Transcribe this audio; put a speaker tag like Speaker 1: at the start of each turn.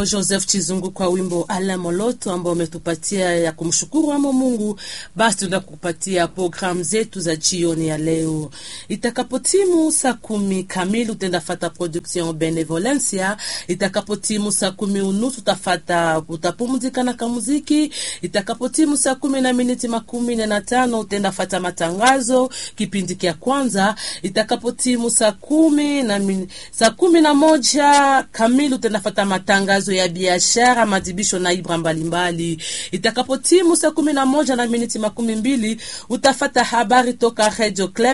Speaker 1: Joseph Chizungu kwa wimbo Ala Moloto ambao umetupatia ya kumshukuru amo Mungu. Basi tunaenda kukupatia programu zetu za jioni ya leo. Itakapotimu saa kumi kamili utaenda fata production Benevolencia. Itakapotimu saa kumi unusu utafata utapumzika na kamuziki. Itakapotimu saa kumi na miniti makumi nne na tano utaenda fata matangazo kipindi kia kwanza. Itakapotimu saa kumi na min... saa kumi na moja kamili utaenda fata matangazo ya biashara, madibisho na ibra mbalimbali. Itakapotimu saa kumi na moja na miniti makumi mbili utafata habari toka Radio Club